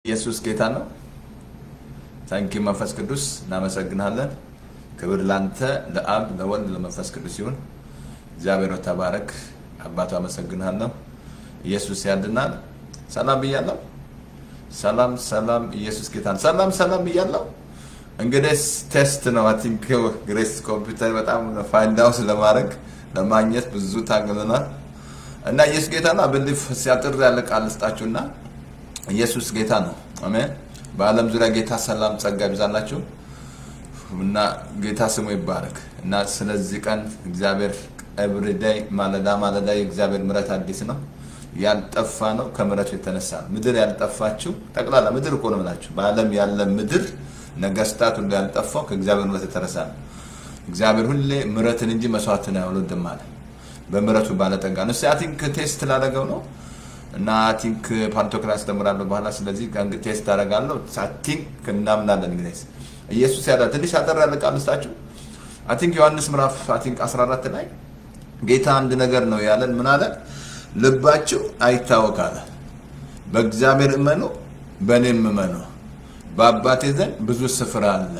ኢየሱስ ጌታ ነው። ታንኪ መንፈስ ቅዱስ እናመሰግናለን። ክብር ላንተ ለአብ ለወልድ ለመንፈስ ቅዱስ ይሁን። እግዚአብሔር ሆይ ተባረክ። አባቱ አመሰግናለሁ። ኢየሱስ ያድናል። ሰላም ብያለሁ። ሰላም ሰላም። ኢየሱስ ጌታ ነው። ሰላም ሰላም ብያለሁ። እንግዲህ ቴስት ነው። አይ ቲንክ ግሬስ ኮምፒውተር በጣም ፋይንድ አውት ለማድረግ ለማግኘት ብዙ ታግለናል እና ኢየሱስ ጌታ ነው። ብሊፍ ሲያጥር ያለ ቃል ልስጣችሁና ኢየሱስ ጌታ ነው። አሜን። በዓለም ዙሪያ ጌታ ሰላም ጸጋ ይብዛላችሁ እና ጌታ ስሙ ይባረክ እና ስለዚህ ቀን እግዚአብሔር ኤቭሪዴይ ማለዳ ማለዳ የእግዚአብሔር ምሕረት አዲስ ነው። ያልጠፋ ነው ከምሕረቱ የተነሳ ነው። ምድር ያልጠፋችው ጠቅላላ ምድር እኮ ነው የምላችሁ። በዓለም ያለ ምድር ነገስታት ሁሉ ያልጠፋው ከእግዚአብሔር ምሕረት የተነሳ ነው። እግዚአብሔር ሁሌ ምሕረትን እንጂ መስዋዕትን አይወድም አለ። በምሕረቱ ባለጠጋ ነው። እስኪ አይ ቲንክ ቴስት ላደረገው ነው እና አይ ቲንክ ፓንቶክራስ ተምራለሁ በኋላ ስለዚህ ከእንግዲህ ቴስት አደርጋለሁ። አይ ቲንክ እናምናለን። እንግዲህ ኢየሱስ ያለ ትንሽ አጠር ያለ ቃል ልስጣችሁ። አይ ቲንክ ዮሐንስ ምዕራፍ አይ ቲንክ 14 ላይ ጌታ አንድ ነገር ነው ያለን። ምን አለ? ልባችሁ አይታወክ አለ። በእግዚአብሔር እመኑ፣ በእኔም እመኑ። በአባቴ ዘንድ ብዙ ስፍራ አለ፣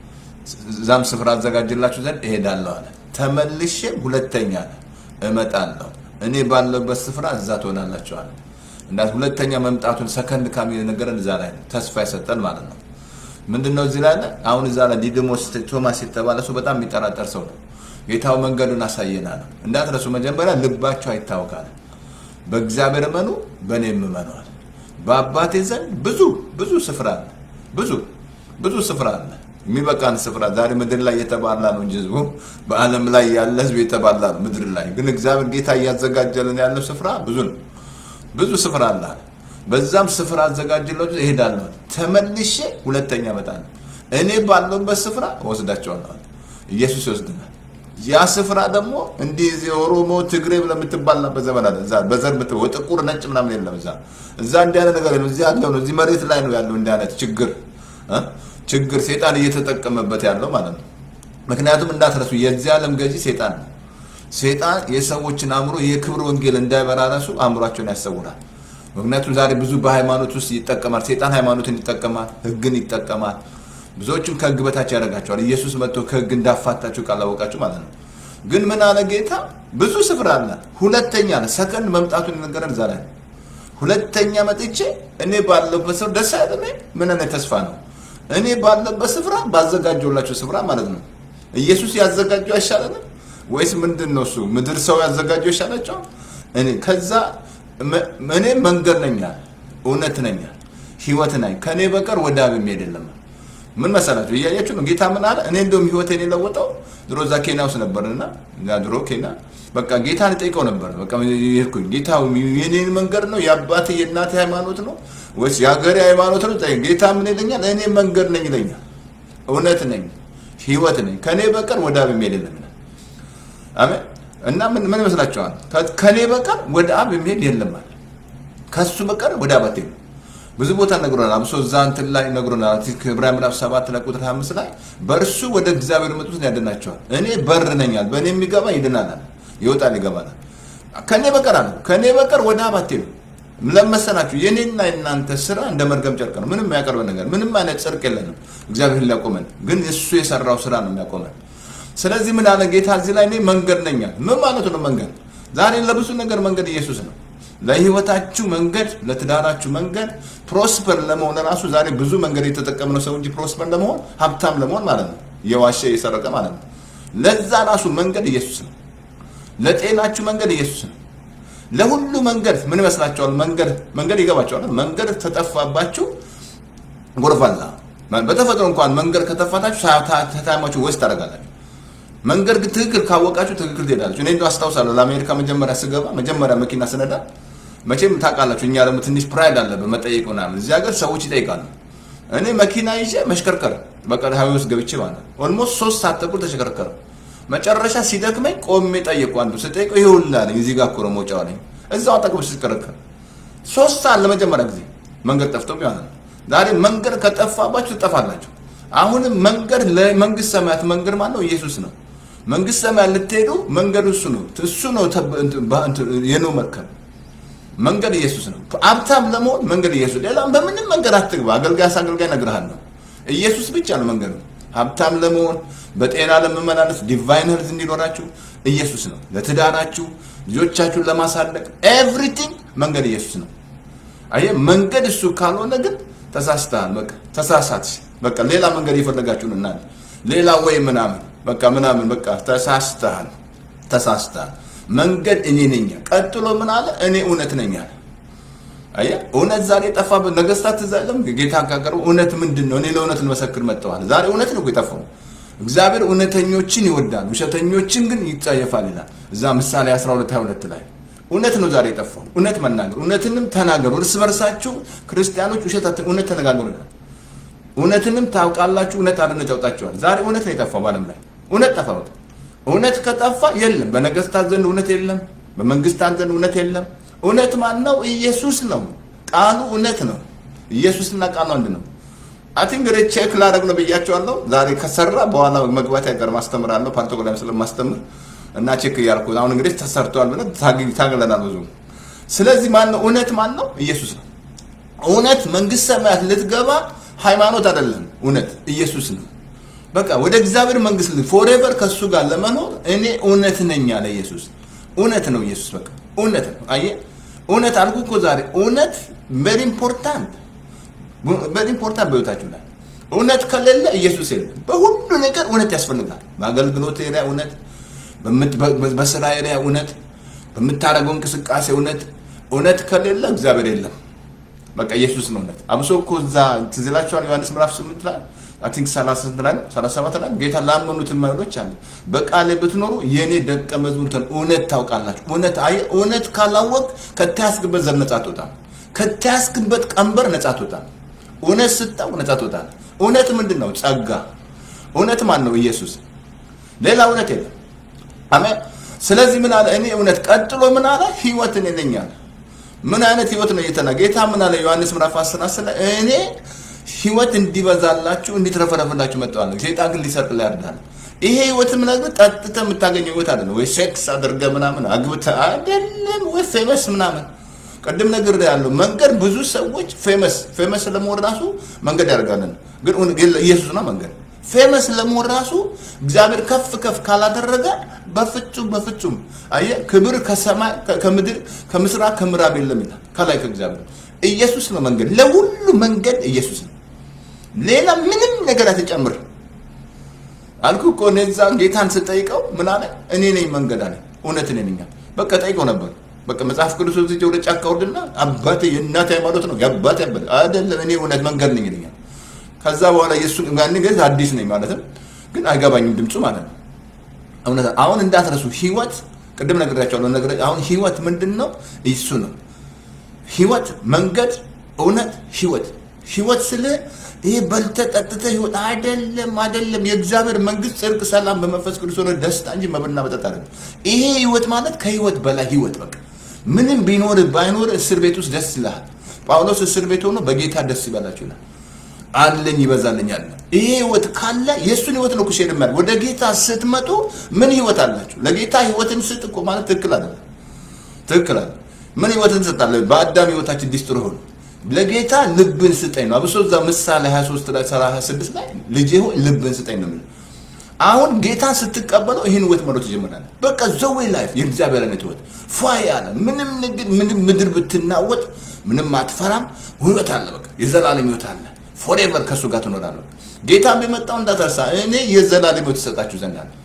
እዛም ስፍራ አዘጋጅላችሁ ዘንድ እሄዳለሁ አለ። ተመልሼም ሁለተኛ አለ እመጣለሁ፣ እኔ ባለበት ስፍራ እዛ ትሆናላችሁ አለ። እና ሁለተኛ መምጣቱን ሰከንድ ካሚል ነገርን እዛ ላይ ነው ተስፋ የሰጠን ማለት ነው። ምንድነው እዚህ ላይ አሁን እዛ ላይ ዲድሞስ ቶማስ የተባለ ሰው በጣም የሚጠራጠር ሰው ነው። ጌታው መንገዱን አሳየና ነው። እንዳትረሱ መጀመሪያ ልባቸው አይታወካል። በእግዚአብሔር እመኑ፣ በእኔም እመኑ አለ። በአባቴ ዘንድ ብዙ ብዙ ስፍራ አለ። ብዙ ብዙ ስፍራ አለ። የሚበቃን ስፍራ ዛሬ ምድር ላይ የተባላ ነው እንጂ ህዝቡ በዓለም ላይ ያለ ህዝብ የተባላ ነው ምድር ላይ ግን እግዚአብሔር ጌታ እያዘጋጀልን ያለው ስፍራ ብዙ ነው። ብዙ ስፍራ አለ። በዛም ስፍራ አዘጋጅላችሁ እሄዳለሁ፣ ተመልሼ ሁለተኛ እመጣለሁ፣ እኔ ባለሁበት ስፍራ እወስዳቸዋለሁ። ኢየሱስ ይወስድናል። ያ ስፍራ ደግሞ እንዲህ እዚህ ኦሮሞ ትግሬ ብለህ የምትባልበት ዘመን አለ። እዛ በዘር ምት ጥቁር ነጭ ምናምን የለም። እዛ እዛ እንዲህ አይነት ነገር የለም። እዚህ ያለው ነው። እዚህ መሬት ላይ ነው ያለው እንዲህ አይነት ችግር እ ችግር ሴጣን እየተጠቀመበት ያለው ማለት ነው። ምክንያቱም እንዳትረሱ የዚህ ዓለም ገዢ ሴጣን ነው። ሴጣን የሰዎችን አእምሮ የክብር ወንጌል እንዳይበራ ራሱ አእምሯቸውን ያሰውራል። ምክንያቱም ዛሬ ብዙ በሃይማኖት ውስጥ ይጠቀማል። ሴጣን ሃይማኖትን ይጠቀማል፣ ህግን ይጠቀማል። ብዙዎችም ከህግ በታች ያደርጋቸዋል። ኢየሱስ መጥቶ ከህግ እንዳፋታችሁ ካላወቃችሁ ማለት ነው። ግን ምን አለ ጌታ? ብዙ ስፍራ አለ። ሁለተኛ አለ ሰከንድ መምጣቱን የነገረን እዛ ላይ ሁለተኛ መጥቼ እኔ ባለበት ስፍራ ደስ አይደለ? ምን አይነት ተስፋ ነው? እኔ ባለበት ስፍራ ባዘጋጀውላቸው ስፍራ ማለት ነው። ኢየሱስ ያዘጋጀው አይሻለንም ወይስ ምንድን ነው እሱ? ምድር ሰው ያዘጋጀው ይሻላቸዋል? እኔ ከዛ እኔ መንገድ ነኛል፣ እውነት ነኛል፣ ህይወት ነኝ፣ ከእኔ በቀር ወደ አብ የሚሄድ የለም። ምን መሰላችሁ? እያያችሁ ነው። ጌታ ምን አለ? እኔ እንደውም ህይወቴን የለወጠው ድሮ እዛ ኬንያ ውስጥ ነበርና ድሮ ኬንያ በቃ ጌታን ጠይቀው ነበር። በቃ ይልኩኝ ጌታ የኔን መንገድ ነው የአባቴ የእናቴ ሃይማኖት ነው ወይስ የሀገሬ ሃይማኖት ነው? ጠይቅ። ጌታ ምን ይለኛል? እኔ መንገድ ነኝ ይለኛል፣ እውነት ነኝ፣ ህይወት ነኝ፣ ከእኔ በቀር ወደ አብ የሚሄድ የለም። አሜን። እና ምን ምን ይመስላችኋል? ከእኔ በቀር ወደ አብ የሚሄድ የለም አለ። ከሱ በቀር ወደ አብ አትሄዱ። ብዙ ቦታ ነግሮናል። አብሶ እዛ እንትን ላይ ነግሮናል። ዕብራውያን ምዕራፍ 7 ላይ ቁጥር 25 ላይ በእርሱ ወደ እግዚአብሔር የመጡትን ያድናቸዋል። እኔ በር ነኛል፣ በእኔ የሚገባ ይድናናል፣ ይወጣል፣ ይገባናል። ከእኔ በቀር አለ። ከእኔ በቀር ወደ አብ አትሄዱ። ለመሰናችሁ የኔና የእናንተ ስራ እንደ መርገም ጨርቅ ነው። ምንም የሚያቀርበን ነገር ምንም አይነት ጽድቅ የለንም። እግዚአብሔር ሊያቆመን ግን እሱ የሰራው ስራ ነው የሚያቆመን። ስለዚህ ምን አለ ጌታ እዚህ ላይ እኔ መንገድ ነኛል። ምን ማለት ነው መንገድ? ዛሬ ለብዙ ነገር መንገድ ኢየሱስ ነው። ለህይወታችሁ መንገድ፣ ለትዳራችሁ መንገድ፣ ፕሮስፐር ለመሆን ራሱ ዛሬ ብዙ መንገድ የተጠቀምነው ሰው እንጂ ፕሮስፐር ለመሆን ሀብታም ለመሆን ማለት ነው የዋሸ የሰረቀ ማለት ነው። ለዛ ራሱ መንገድ ኢየሱስ ነው። ለጤናችሁ መንገድ ኢየሱስ ነው። ለሁሉ መንገድ ምን ይመስላችኋል? መንገድ መንገድ ይገባችኋል። መንገድ ተጠፋባችሁ ጎርፋላ በተፈጥሮ እንኳን መንገድ ከተፋታችሁ ታይማችሁ ወስድ ታደርጋላችሁ። መንገድ ግን ትክክል ካወቃችሁ ትክክል ትሄዳላችሁ። እኔ እንደው አስታውሳለሁ ለአሜሪካ መጀመሪያ ስገባ መጀመሪያ መኪና ስነዳ መቼም ታውቃላችሁ፣ እኛ ደግሞ ትንሽ ፕራይድ አለብን መጠየቅ ምናምን። እዚህ ሀገር ሰዎች ይጠይቃሉ። እኔ መኪና ይዤ መሽከርከር በቃ ሀይዌ ውስጥ ገብቼ ማለት ኦልሞስት ሶስት ሰዓት ተኩል ተሽከረከረ። መጨረሻ ሲደክመኝ ቆሜ ጠየቁ። አንዱ ስጠይቀው ይሄ ሁላ አለኝ። እዚህ ጋር እኮ ነው መውጫው አለኝ። እዛው አጠገብ ሲሽከረከር ሶስት ሰዓት ለመጀመሪያ ጊዜ መንገድ ጠፍቶ ይሆናል። ዛሬ መንገድ ከጠፋባችሁ ትጠፋላችሁ። አሁንም መንገድ ለመንግስት ሰማያት መንገድ ማለት ነው ኢየሱስ ነው። መንግስት ሰማያት ልትሄዱ መንገዱ እሱ ነው። እሱ ነው የኖህ መርከብ መንገድ ኢየሱስ ነው። ሀብታም ለመሆን መንገድ ኢየሱስ፣ ሌላም በምንም መንገድ አትግባ። አገልጋይ አገልጋይ እነግርሃለሁ፣ ኢየሱስ ብቻ ነው መንገዱ። ሀብታም ለመሆን በጤና ለመመላለስ ዲቫይን ሄልዝ እንዲኖራችሁ ኢየሱስ ነው። ለትዳራችሁ ልጆቻችሁን ለማሳደግ ኤቭሪቲንግ መንገድ ኢየሱስ ነው። አየህ መንገድ እሱ ካልሆነ ግን ተሳስተሃል። በቃ ተሳሳት። በቃ ሌላ መንገድ እየፈለጋችሁ ነው እናንተ ሌላ ወይ ምናምን በቃ ምናምን በቃ ተሳስተሃል፣ ተሳስተሃል። መንገድ እኔ ነኝ። ቀጥሎ ምን አለ? እኔ እውነት ነኝ አለ። አየህ እውነት ዛሬ ጠፋ። ነገስታት እዛ የለም ጌታ ካቀረቡ እውነት ምንድን ነው? እኔ ለእውነት ልመሰክር መጥተዋል። ዛሬ እውነት ነው የጠፋው። እግዚአብሔር እውነተኞችን ይወዳል፣ ውሸተኞችን ግን ይጸየፋል ይላል እዛ ምሳሌ 12 22 ላይ እውነት ነው ዛሬ የጠፋው። እውነት መናገር፣ እውነትንም ተናገሩ። እርስ በርሳችሁ ክርስቲያኖች ውሸት እውነት ተነጋገሩ ይላል። እውነትንም ታውቃላችሁ፣ እውነት አርነት ያውጣችኋል። ዛሬ እውነት ነው የጠፋው በዓለም ላይ እውነት ጠፋ። በቃ እውነት ከጠፋ የለም። በነገስታት ዘንድ እውነት የለም፣ በመንግስታት ዘንድ እውነት የለም። እውነት ማን ነው? ኢየሱስ ነው። ቃሉ እውነት ነው። ኢየሱስና ቃሉ አንድ ነው። አይ ቲንክ እንግዲህ ቼክ ላደርግ ነው ብያቸዋለሁ። ዛሬ ከሰራ በኋላ መግባት አይቀርም አስተምራለሁ። ፓንቶኮላም ስለማስተምር እና ቼክ እያልኩ አሁን እንግዲህ ተሰርቷል ብለን ታግለናል ብዙ። ስለዚህ ማን ነው እውነት? ማን ነው? ኢየሱስ ነው። እውነት መንግስት ሰማያት ልትገባ ሃይማኖት አይደለም፣ እውነት ኢየሱስ ነው። በቃ ወደ እግዚአብሔር መንግስት ፎሬቨር ከእሱ ጋር ለመኖር እኔ እውነት ነኝ አለ ኢየሱስ። እውነት ነው ኢየሱስ። በቃ እውነት ነው። አየህ እውነት አልኩ እኮ ዛሬ እውነት ቬሪ ኢምፖርታንት ቬሪ ኢምፖርታንት በህይወታችሁ ላይ እውነት ከሌለ ኢየሱስ የለም። በሁሉ ነገር እውነት ያስፈልጋል። በአገልግሎት ኤሪያ እውነት፣ በስራ ኤሪያ እውነት፣ በምታደርገው እንቅስቃሴ እውነት። እውነት ከሌለ እግዚአብሔር የለም። በቃ ኢየሱስ ነው እውነት። አብሶ እኮ እዛ ትዝ ይላችኋል ዮሐንስ ምዕራፍ ስምንት ላይ አይ ቲንክ ሰላሳ ስንት ላይ ሰላሳ ሰባት ላይ ጌታ ላመኑት የማይሆኖች አለ በቃሌ ብትኖሩ የእኔ ደቀ መዝሙርትን እውነት ታውቃላችሁ። እውነት አየህ፣ እውነት ካላወቅ ከተያዝክበት ዘር ነጻ አትወጣም። ከተያዝክበት ቀንበር ነጻ አትወጣም። እውነት ስታውቅ ነጻ ትወጣለህ። እውነት ምንድን ነው? ጸጋ። እውነት ማን ነው? ኢየሱስ። ሌላ እውነት የለም። አሜን። ስለዚህ ምን አለ? እኔ እውነት። ቀጥሎ ምን አለ? ህይወት እኔ ነኝ አለ። ምን አይነት ህይወት ነው እየተና ጌታ ምን አለ? ዮሐንስ ምዕራፍ 10 10 ላይ እኔ ህይወት እንዲበዛላችሁ እንዲትረፈረፍላችሁ መጥተዋለሁ። ሴጣን ግን ሊሰርቅ ላይ ያርዳል። ይሄ ህይወት ምናምን ጠጥተህ የምታገኘው ህይወት አይደለም። ወይ ሴክስ አድርገህ ምናምን አግብተህ አይደለም፣ ወይ ፌመስ ምናምን ቅድም ነገር ያለው መንገድ ብዙ ሰዎች ፌመስ ፌመስ ለመሆን ራሱ መንገድ ያደርጋለን። ግን ኢየሱስ ነው መንገድ። ፌመስ ለመሆን ራሱ እግዚአብሔር ከፍ ከፍ ካላደረገ በፍጹም በፍጹም አየህ፣ ክብር ከሰማይ ከምድር ከምስራቅ ከምዕራብ የለም ይላል። ከላይ ከእግዚአብሔር ኢየሱስ ነው መንገድ። ለሁሉ መንገድ ኢየሱስ ነው። ሌላ ምንም ነገር አትጨምር አልኩ እኮ እኔ እዛ ጌታን ስጠይቀው ምን አለ? እኔ ነኝ መንገድ አለ። እውነት እኔ ነኝ። በቃ ጠይቀው ነበር በቃ መጽሐፍ ቅዱስ ወስጄ ወደ ጫካ ወርድና አባቴ የእናቴ ሃይማኖት ነው የአባቴ አባት አይደለም፣ እኔ እውነት መንገድ ነኝ ይለኛል። ከዛ በኋላ የእሱ ጋር ግን አዲስ ነኝ ማለትም ግን አይገባኝም ድምፁ ማለት ነው። እውነት አሁን እንዳትረሱ ህይወት ቅድም ነግሬያቸዋለሁ። ነገር አሁን ህይወት ምንድን ነው? እሱ ነው ህይወት፣ መንገድ፣ እውነት፣ ህይወት። ህይወት ስለ ይሄ በልተህ ጠጥተህ ህይወት አይደለም፣ አይደለም። የእግዚአብሔር መንግስት፣ ጽድቅ፣ ሰላም በመንፈስ ቅዱስ ሆነ ደስታ እንጂ መብልና መጠጥ አይደለም። ይሄ ህይወት ማለት ከህይወት በላይ ህይወት በቃ ምንም ቢኖር ባይኖር እስር ቤት ውስጥ ደስ ይልሃል። ጳውሎስ እስር ቤት ሆኖ በጌታ ደስ ይበላችሁ ይላል። አለኝ ይበዛልኝ አለ። ይሄ ህይወት ካለ የእሱን ህይወት ነው ኩሼድ ማለት። ወደ ጌታ ስትመጡ ምን ህይወት አላችሁ? ለጌታ ህይወትን ስጥ እኮ ማለት ትክክል አይደለም። ትክክል አይደለም። ምን ህይወትን ስጣለ? በአዳም ህይወታችን ዲስትሮ ሆነ። ለጌታ ልብን ስጠኝ ነው። አብሶ እዛ ምሳሌ 23 ላይ 36 ላይ ልጄ ሆይ ልብን ስጠኝ ነው የሚለው። አሁን ጌታን ስትቀበለው ይህን ህይወት መሮጥ ይጀምራል። በቃ ዘዌ ላይፍ የእግዚአብሔር አይነት ህይወት ፏ ያለ ምንም ንግድ ምንም ምድር ብትናወጥ ምንም አትፈራም። ህይወት አለ። በቃ የዘላለም ህይወት አለ። ፎሬቨር ከእሱ ጋር ትኖራለህ። ጌታ ቢመጣው እንዳትረሳ እኔ የዘላለም ህይወት ትሰጣችሁ ዘንድ አለ።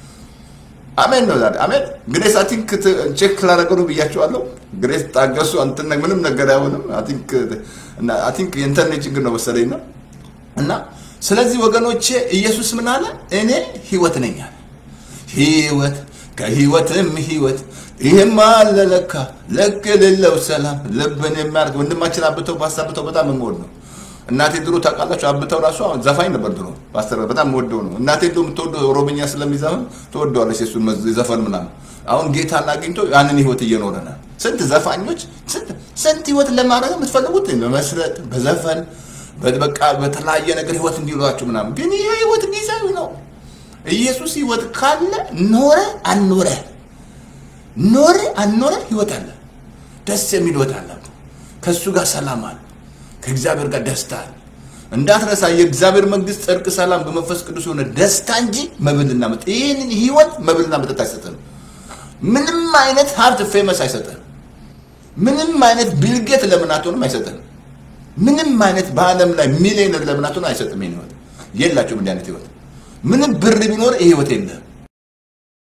አሜን ነው ዛሬ አሜን። ግሬስ አይ ቲንክ ቼክ ላደረገው ነው ብያቸዋለሁ። ግሬስ ታገሱ፣ አንተን ምንም ነገር አይሆንም። አይ ቲንክ እና አይ ቲንክ የኢንተርኔት ችግር ነው መሰለኝ ነው እና ስለዚህ ወገኖቼ ኢየሱስ ምን አለ? እኔ ህይወት ነኝ አለ። ህይወት ከህይወትም ህይወት ይሄማ አለ ለካ ለክ የሌለው ሰላም ልብን የሚያርግ ወንድማችን አብተው ባሳብተው በጣም የምወድ ነው። እናቴ ድሮ ታውቃላችሁ፣ አብተው ራሱ ዘፋኝ ነበር ድሮ ፓስተር፣ በጣም የምወደው ነው። እናቴ ዶ የምትወደው ኦሮምኛ ስለሚዘፍን ትወደዋለች የእሱን ዘፈን ምናምን። አሁን ጌታን አግኝቶ ያንን ህይወት እየኖረ ነው። ስንት ዘፋኞች ስንት ህይወት ለማድረግ የምትፈልጉት በመስረጥ በዘፈን በቃ በተለያየ ነገር ህይወት እንዲሏችሁ ምናምን፣ ግን ይሄ ህይወት ጊዜያዊ ነው። ኢየሱስ ህይወት ካለ ኖረ አልኖረ ኖረ አልኖረ ህይወት አለ። ደስ የሚል ህይወት አላቸው። ከእሱ ጋር ሰላም አለ። ከእግዚአብሔር ጋር ደስታ አለ። እንዳትረሳ የእግዚአብሔር መንግስት፣ ጽድቅ፣ ሰላም በመንፈስ ቅዱስ የሆነ ደስታ እንጂ መብልና መጠጥ ይህንን ህይወት መብልና መጠጥ አይሰጥም። ምንም አይነት ሀብት ፌመስ አይሰጥም። ምንም አይነት ቢልጌት ለምን አትሆንም አይሰጥም። ምንም አይነት በዓለም ላይ ሚሊዮነር ለምን አትሆንም አይሰጥም። ይህን ህይወት የላቸውም። እንዲህ አይነት ህይወት ምንም ብር ቢኖር ይህ ህይወት የለም።